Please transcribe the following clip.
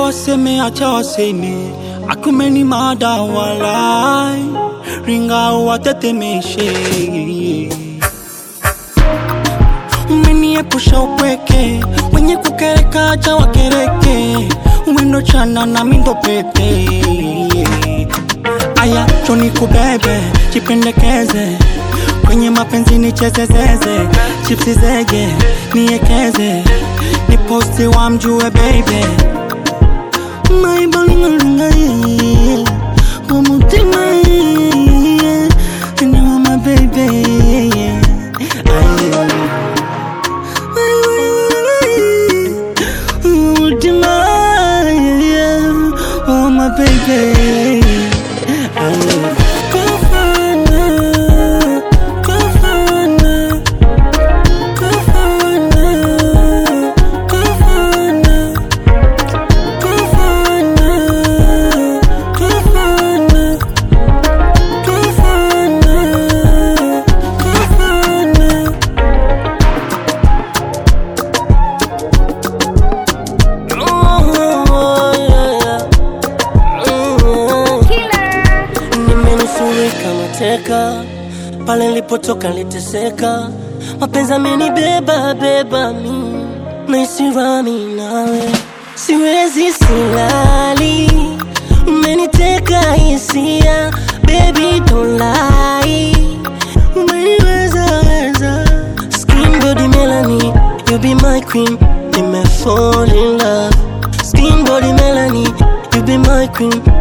waseme, acha waseme, akumeni mada walai, ringa watetemeshe. Umeniepusha upweke, wenye kukereka acha wakereke, wendo chana na mindo pepe. Aya, choni kubebe, jipendekeze kwenye mapenzi nichezezeze, chipsi zege niekeze, ni posti wa mjue baby maibalingalinga ye umutima ye ni mama baby umutima ye oh my baby Kofana, kofana, kofana, kofana, kofana, kofana, kofana, kofana. Oh, yeah, yeah. Mm. Nimenusurika mateka pale nilipotoka niliteseka, mapenzi amenibeba beba mi naisirami nawe, siwezi silali, umeniteka hisia, baby don't lie, umeniweza weza, skin body melanie, you be my queen, nime fall in love, skin body melanie, you be my queen